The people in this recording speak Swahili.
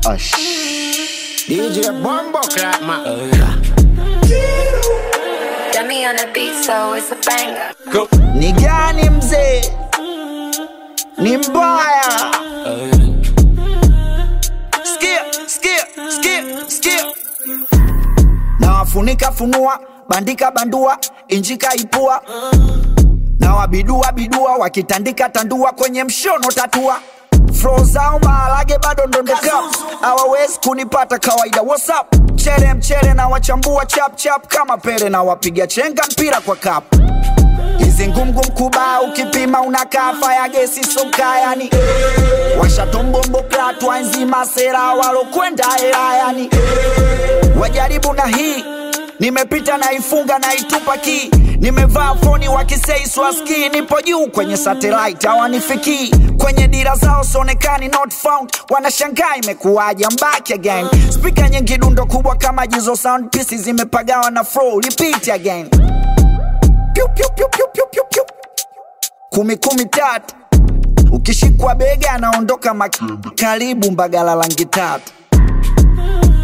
Ash. DJ Bombo Clap man. Dummy on the beat, so it's a banger. Ni gani mzee? Ni mbaya. Sikia, sikia, sikia, sikia. Nawafunika funua, bandika bandua, injika ipua. Na wabidua bidua, wakitandika tandua kwenye mshono tatua. Flow zao maharage bado ndondoka, hawawezi kunipata kawaida. What's up? Chere mchere na wachambua chap chap kama pele na wapiga chenga mpira kwa kapu hizi ngumgum kuba ukipima unakaa faya gesi soka yani washatombombo klatwa nzima sera walokwenda hela yani wajaribu na hii nimepita na ifunga na itupa ki nimevaa foni wakisei swaski nipo juu kwenye satellite hawanifikii kwenye dira zao sonekani not found wanashangaa imekuwaje I'm back again spika nyingi dundo kubwa kama jizo sound pieces zimepagawa na flow repeat again Piu, piu, piu, piu, piu, piu, piu. kumi kumi tatu ukishikwa bega anaondoka mak karibu mbagala langi tatu